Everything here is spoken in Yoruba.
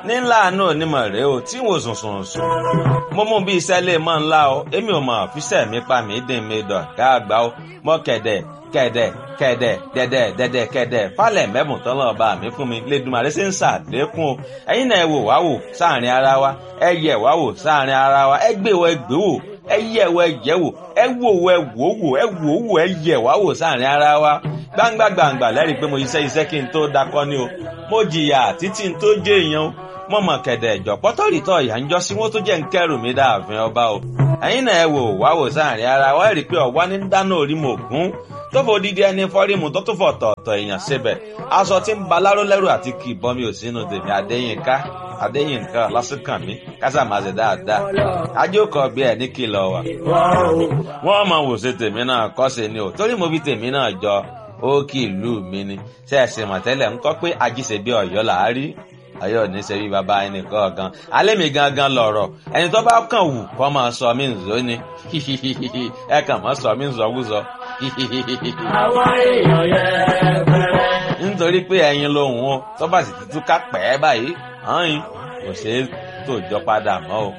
nílà àánú onímọ̀ rèé o tí wò sùn sùn sùn mo mú bí iṣẹ́ lè mọ́ ńlá o èmi ò mọ̀ fíṣẹ́ mi pa mí dín mi dọ̀ ká àgbà o mọ́ kẹ̀dẹ̀ kẹ̀dẹ̀ kẹ̀dẹ̀ dẹ̀dẹ̀ dẹ̀dẹ̀ kẹ̀dẹ̀ falẹ̀ mẹ́bùn tán lọ́ọ́ bá mi fún mi lẹ́dùnmarè ṣe ń ṣàlékún o ẹ̀yin náà ẹ wò wá wò sáàrin ara wa ẹ yẹ wá wò sáàrin ara wa ẹ gbé wọ ẹ gbé wò ẹ yẹ wọ ẹ yẹ wò ẹ wò wọ ẹ wò wò ẹ wò wò ẹ yẹ wá wò sáàrin ara wa gbangba gbangba lẹ́rìí pé mo iṣẹ́ iṣẹ́ kí n tó dakọ́ ni o mo jìyà títí n tó jẹ́ èèyàn o mo mọ̀ kẹ̀dẹ̀ ìjọ pọ́tọ́rìtọ́ ìyá ń jọ sí wọ́n tó jẹ́ ń kẹ́rù mi dáàfin ọba o ẹ̀yin náà ẹ wò wá wò sáàrin ara wa ẹ rí i pé ọ̀wá ní dáná orí mo gún tó fò dídí ẹni fọ́rímù tó tún fọ̀ tọ̀ọ̀tọ̀ èèyàn síbẹ̀ aṣọ tí ń ba láró lẹ́rù àti kì í bọ́ mi ò sínú tèmi adéyínká adéyínká lásìkàn mi kásà máa ṣe dáadáa ajókòó bí ẹ ní kìlọ̀ wà. wọ́n mọ̀ wò ṣe tèmi náà kọ́ ṣe ni o torí mo fi tèmi náà jọ ó kì í lù mí ni ṣe ẹ̀sìn mọ̀tẹ́lẹ̀ ń kọ́ pé ajíṣe bí ọ̀yọ́ là á rí ọ̀yọ́ ní ṣe bí baba ẹnì kọ̀ọ̀kan alẹ́ mi gangan lọ̀rọ̀ ẹni tó bá kàn wù kọ́ máa sọ mí nzó ni ẹ kàn máa sọ mí nzọ́wúzọ́ àwọn èèyàn yẹpẹrẹ. nítorí pé ẹyin lòun o tó bá sì ti túká pẹ́ báyìí hàn yín kò ṣeé tòjọ́ padà mọ́ o.